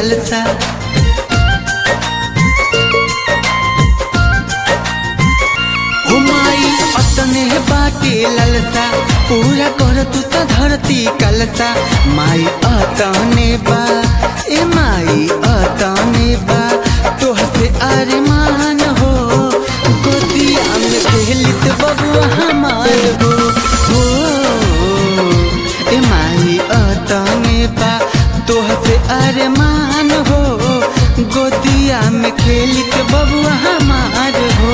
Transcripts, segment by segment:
ललसा हुमाई अतने बाटे ललसा पूरा कर तू त धरती कलसा माई अतने बा ए माई अतने बा तोह से अरमान हो गोदिया में खेलित बबुआ हमार हो हो ए माई अतने बा तोह से अरमान हो गोदिया में खेलित बबुआ हमार हो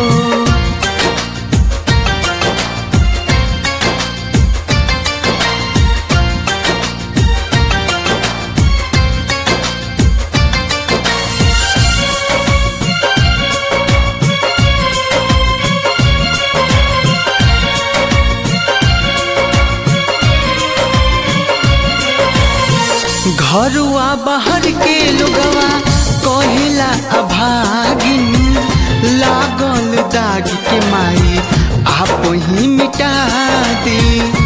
घरुआ बाहर के लोगवा कहेला अभागिन लागल दाग के माई आप ही मिटा दी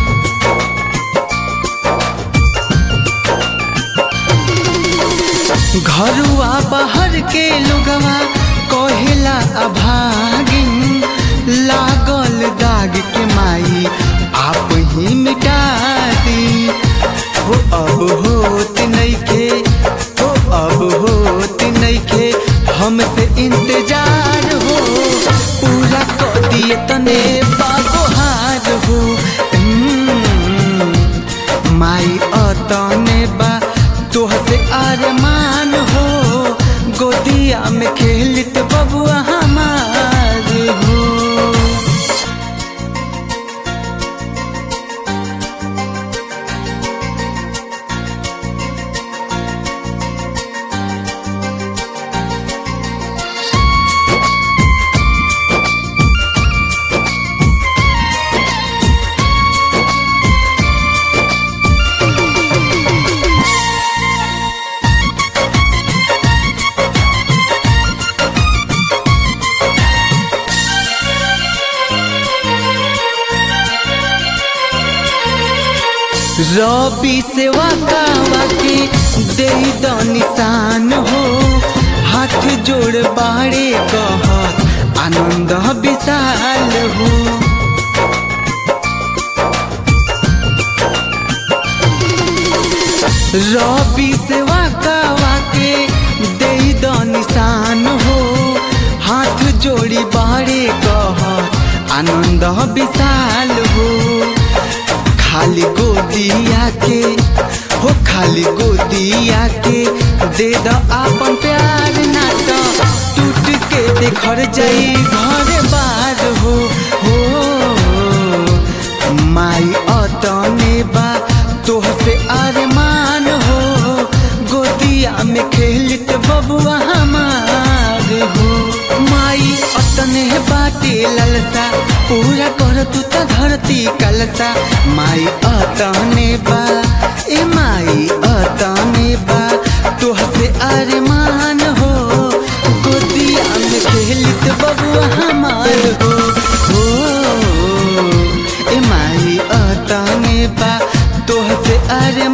घरुआ बाहर के लोगवा कहेला अभागिन लागल दाग के माई आप ही मिटा दी हो अब होत नइखे हो अब होत नइखे हमसे इंतजार हो पूरा कर दिए तने बागोहार हो हम्म, माई अतने बा तोह से अरमान हो गोदिया में खेलित बबुआ हमार हो रबी सेवा कावा के दे द निशान हो हाथ जोड़ बाड़े कहत आनंद विशाल हो रबी सेवा कावा के दे द निशान हो हाथ जोड़ी बाड़े कहत आनंद विशाल हो खाली गोदिया के हो खाली गोदिया के दे द आपन प्यार ना तो टूट के देखर जाई घर बार हो हो माई अतने बा तोह से अरमान हो गोदिया में खेलित बबुआ हमार हो माई अतने बाटे ललसा पूरा कर तू त धरती कलसा माई अतने बा ए माई अतने बा तोह से अरमान हो गोदिया में खेलित बबुआ हमार हो हो ए माई अतने बा तोह से अरमान